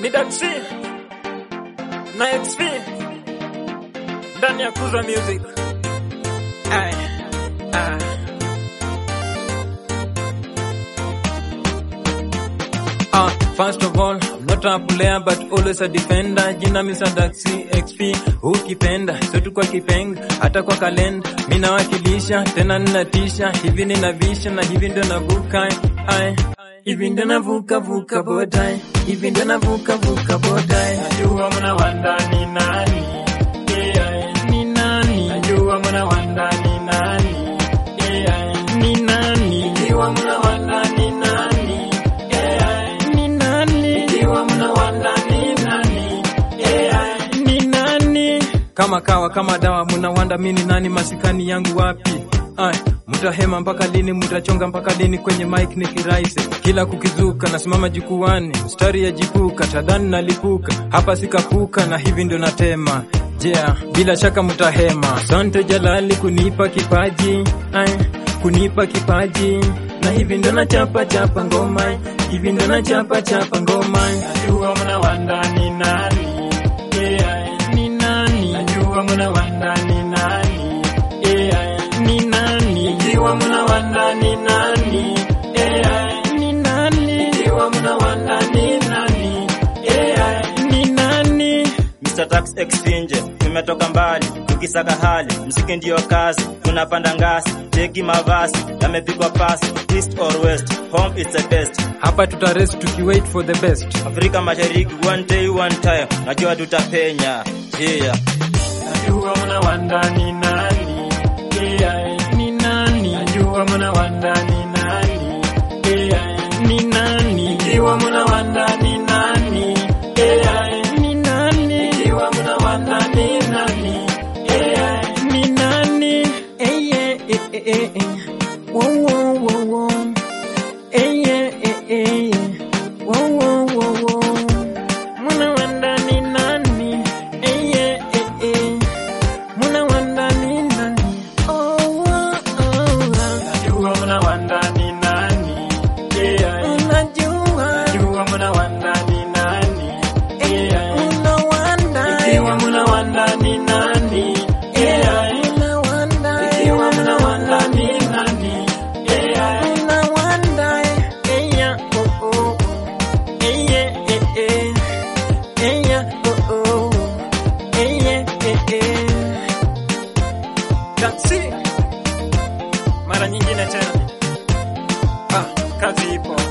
ni Daxi na XP ndani ya Kuza Music. Ay, ah. Ah, first of all, I'm not a player but always a defender. Jina Mr. Daxi XP, ukipenda sote kwa kipenga, hata kwa kalenda mimi nawakilisha, tena ninatisha, hivi ninavisha na hivi ndio navuka. Ay, hivi ndio navuka vuka bodai, hivi ndio navuka vuka bodai. Najua mna wanda ni nani, yeah, ni nani? Najua mna wanda ni nani, yeah, ni nani? Ikiwa mna wanda ni nani, yeah, ni nani? Ikiwa mna wanda ni nani, yeah, ni nani? Kama kawa kama dawa, mna wanda mimi ni nani? Masikani yangu wapi? Ay, mutahema mpaka lini? Mutachonga mpaka lini? Kwenye mic ni kiraise, kila kukizuka nasimama jukwani, mstari ya jipuka, tadhani nalipuka, hapa sikapuka, na hivi ndio natema Yeah, bila shaka mutahema. Asante Jalali kunipa kipaji, ay, kunipa kipaji, na hivi ndo nachapa chapa ngoma, hivi ndo nachapa chapa ngoma. Najua mna wanda ni nani, yeah, ni nani? Najua mna wanda ni nani, yeah, ni nani? Ikiwa mna wanda ni nani, yeah, ni nani? Ikiwa mna wanda ni nani, yeah, ni nani? Mr. Tax Exchange, tumetoka mbali tukisaka hali, mziki ndiyo kazi, tunapanda ngazi, cheki mavazi yamepigwa pasi, east or west, home is the best. Hapa tutarest tukiwait for the best. Afrika Mashariki, one day one time, najua tutapenya. Yeah. Najua mna wanda ni nani, yeah, ni nani? Najua mna wanda ni nani, yeah, ni nani? Ikiwa mna wanda ni nani, yeah, ni nani? Ikiwa mna wanda ni nani, yeah, ni nani? Eh, yeah, eh, eh, eh, eh. Wo, wo, wo, wo. Eh, yeah, eh, eh, eh. Wo, wo, wo, wo. Muna wanda ni nani? Eh, yeah, eh, eh. Muna wanda ni nani? Oh, oh, oh. Najua muna wanda ni nani? Yeah. Unajua. Najua muna wanda ni nani? Yeah. Unawanda. Ikiwa muna wanda ni nani? Yeah. Unawanda. Ikiwa muna wanda ni nani? Yeah. Unawanda. Yeah, oh, oh. Eh, yeah, eh, eh. Eh, yeah, oh, oh. Eh, yeah, eh, eh. Taxi. Mara nyingine tena. Ah, kazi ipo.